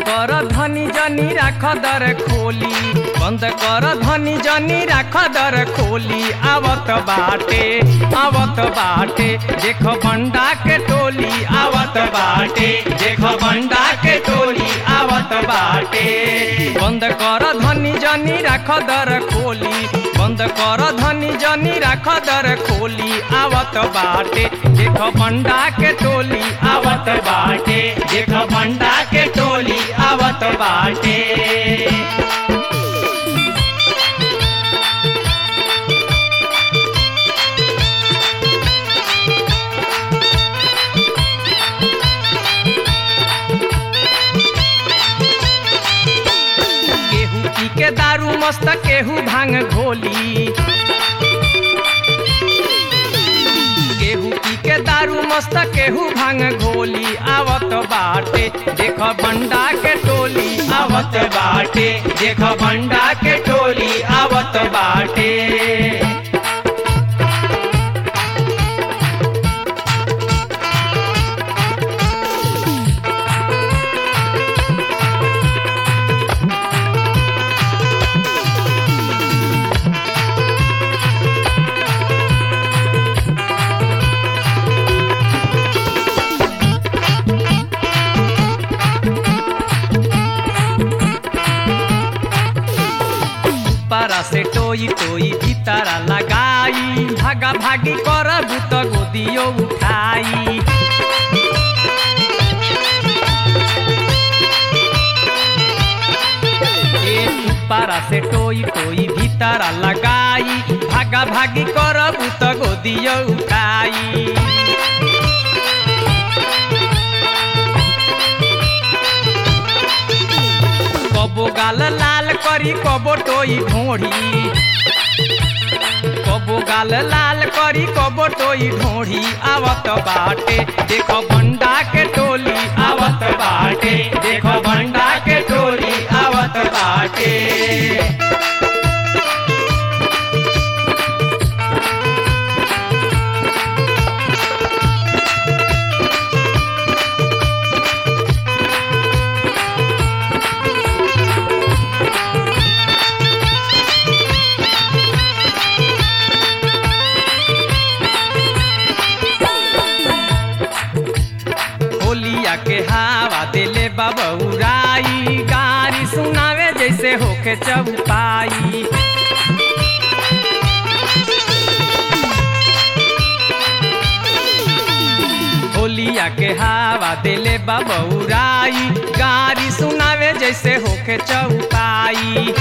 कर धनी जनी राख दर खोली बंद कर धनी जनी राख दर खोली आवत बाटे आवत बाटे देख बंडा के टोली आवत बाटे देख बंडा के टोली आवत बाटे बंद कर धनी जनी राख दर खोली बंद कर धनी जनी राख दर खोली आवत बाटे देख बंडा के टोली आवत बाटे देख बंडा के टोली आवत बाटे केहू पी के दारू मस्त केहू भांग घोली केहू पी के दारू मस्त केहू भांग घोली आवत बाटे देख बंडा के टोली आवत बाटे देख बंडा के टोली आवत बाटे पारा से टोई टोई भीतरा लगाई भागा भागी करबू त गोदियो उठाई ए पारा से टोई टोई भीतरा लगाई भागा भागी करबू त गोदियो उठाई कबो गाल लाल करी कबो टोई ढोढ़ी कबो गाल लाल करी कबो टोई ढोढ़ी आवत बाटे देखो बंडा के टोली आवत बाटे देखो बंडा के टोली आवत बाटे होलिया के हवा दिले बबौराई गारी सुनावे जैसे होके चौपाई होलिया के हवा दिले बबौराई गारी सुनावे जैसे होके चौपाई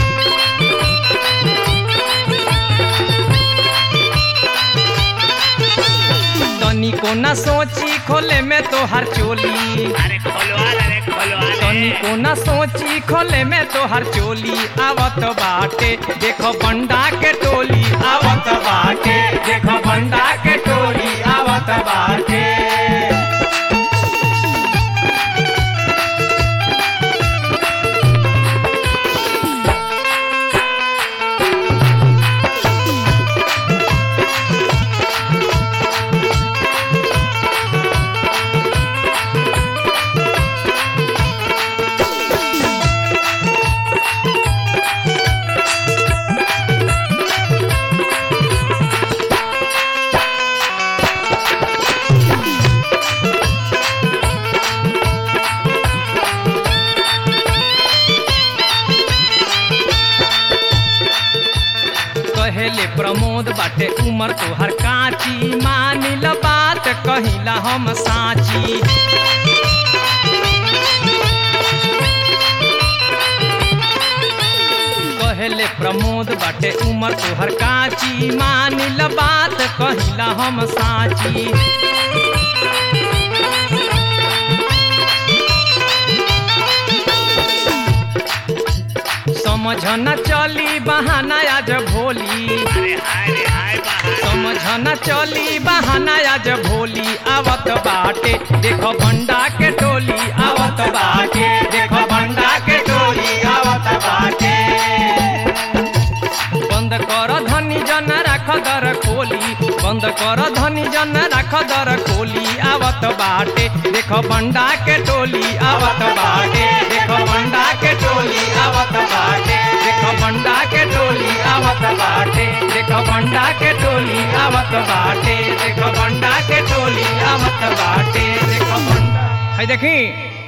तनी को न सोची खोले में तो हर चोली अरे खोलवा रे खोलवा तनी रे को न सोची खोले में तो हर चोली आवत बाटे देखो बंडा के टोली आवत बाटे देखो बंडा के टोली आवत बाटे कहेले प्रमोद बाटे उमर तोहर काची मानिल बात कहिला हम साची कहेले प्रमोद बाटे उमर तोहर काची मानिल बात कहिला हम साची समझ न चली बहाना आज भोली अरे हाय रे हाय बाहर समझ न चली बहाना आज भोली आवत बाटे देखो भंडा के टोली आवत बाटे देखो भंडा के टोली आवत बाटे बंद कर धनी जन राख दर खोली बंद कर धनी जन राख दर खोली आवत बाटे देखो बंडा के टोली आवत बाटे देखो बंडा देखो बंडा के टोली आवत बाटे देखो बंडा के टोली आवत बाटे देखो बंडा है देखी